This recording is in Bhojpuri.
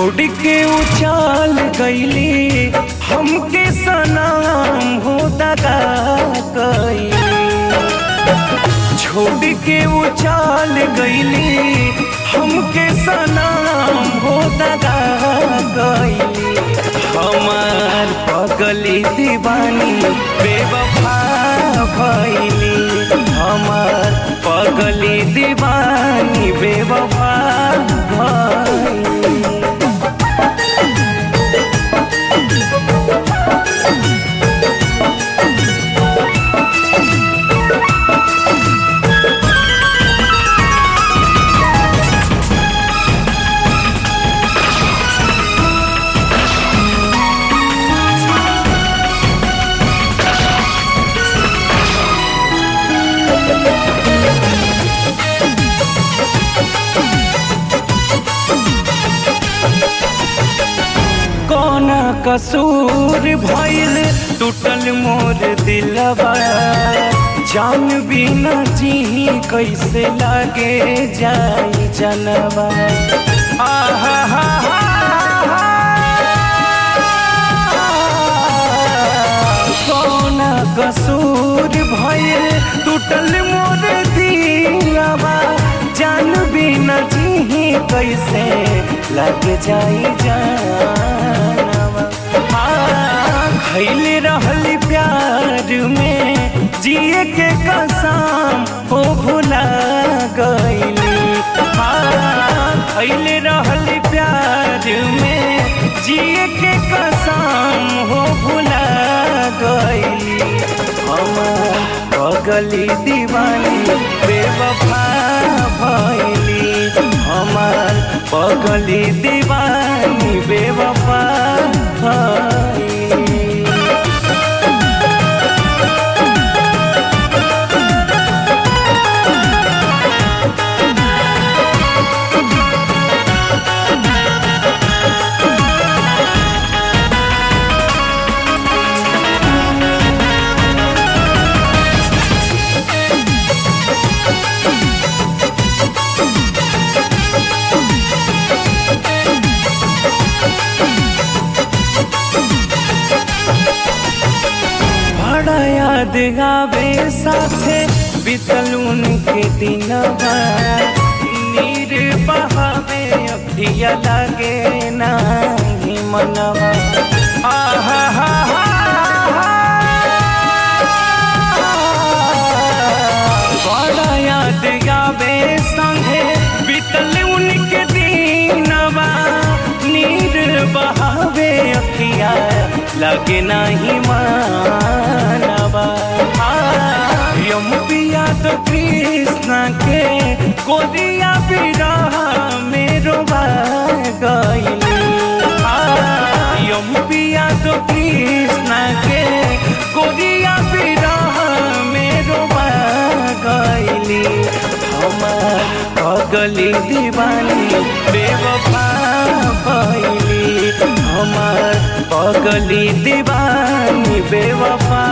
छोड़ के उछाल गईली हमके सनाम हो दगा गईली छोड़ के उछाल गईली हमके सनाम हो दगा गईली हमार पगली दीवानी बेवफा भैली हमार पगली दीवानी बेवफा भैली कौन कसूर भइल टूटल मोर दिलवा जान बिना जी कैसे लागे जाई जनवा आहा हा हा कौन कसूर भइल टूटल मोर दिलवा जान बिना जी कैसे लग जाई जानवा खैले रहल प्यार में जिए के कसम हो भुला गईली खैले रहल प्यार में जिए के कसम हो भुला गईली हमार पगली दीवानी बेवफा भैली हमार पगली दीवानी बेवफा भैली बड़ा याद आवे साथे बीतल उनके दिनवा नीर बहावे अखिया लागे नाही मनवा आहा हा हा बड़ा याद आवे संगे बीतल उनके दिनवा नीर बहावे अखिया लगे नहीं मानवा यम पिया तो कृष्ण के गोदिया बिरह मेरो गईली यम पिया तो कृष्ण के गोदिया बिरह मेरो गईली हमार पगली दीवानी बेवफा भैली हमार पगली दीवानी बेवफा